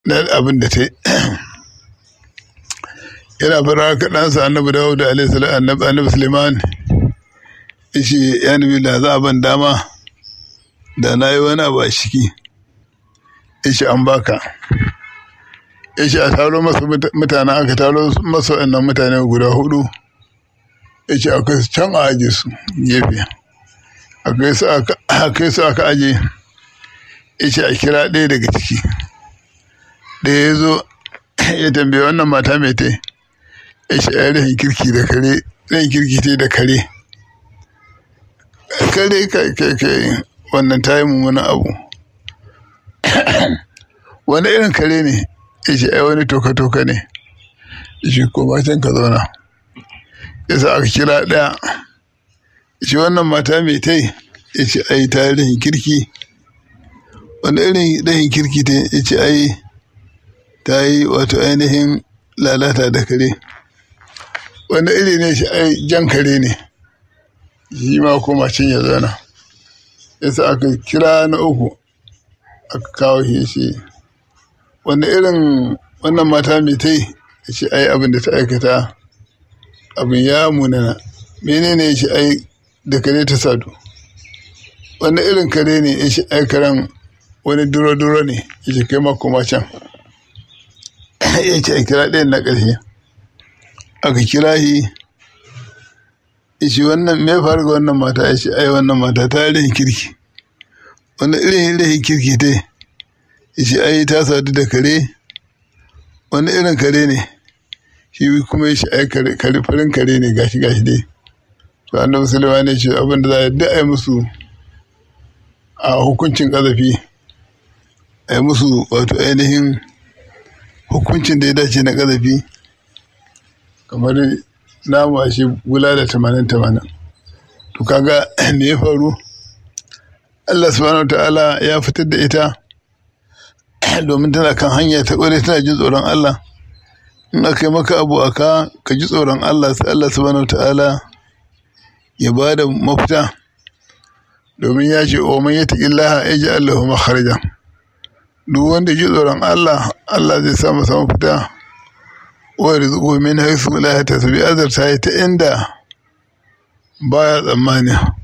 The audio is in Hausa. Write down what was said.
na abin da ta yi yana fara kaɗansa annabi dawud alaihi salam annabi annabi suleiman ishi ya nabi da za a ban dama da na yi wani abu a ciki ishi an baka ishi a taro masa mutane aka taro masa wannan mutane guda hudu ishi akwai su can a aje su gefe akai su aka aje ishi a kira ɗaya daga ciki ɗaya ya zo ya tambaye wannan mata mai ta ishi a rahin kirki da kare rahin kirki ta da kare kare kai kai kai wannan ta yi mummunan abu wani irin kare ne ishi ai wani toka-toka ne ishi ko matan ka zauna yasa aka kira ɗaya ishi wannan mata mai ta yi ishi ai ta yi rahin kirki wani irin rahin kirki ta ishi ai ta yi wato ainihin lalata da kare wani iri ne shi ai jan kare ne shi ma koma cin ya zauna yasa aka kira na uku aka kawo shi shi wani irin wannan mata mai ta yi shi ai abin da ta aikata abin ya munana menene shi ai da kare ta sadu wani irin kare ne shi ai karen wani duro-duro ne shi kai ma koma can ya ce a kira ɗayan na ƙarshe aka kira shi shi wannan me faru ga wannan mata ya ce ai wannan mata ta rahin kirki wani irin rahin kirki ta shi ai ta sadu da kare wani irin kare ne shi kuma shi ai kare farin kare ne gashi gashi dai to annabi sulaiman ne ce abin da za a yi ai musu a hukuncin ƙazafi a yi musu wato ainihin hukuncin da ya dace na ƙazafi kamar namu a shi gula da tamanin tamanin to kaga me ya faru Allah subhanahu ta'ala ya fitar da ita domin tana kan hanya ta ƙware tana jin tsoron Allah in aka yi maka abu aka ka ji tsoron Allah sai Allah subhanahu ta'ala ya ba da mafita domin ya ce o man yata illaha ya ji Allahu makharajan duk wanda ji tsoron Allah Allah zai sa masa mafita wa rizqu min haythu la yahtasib azarta ta inda baya tsammani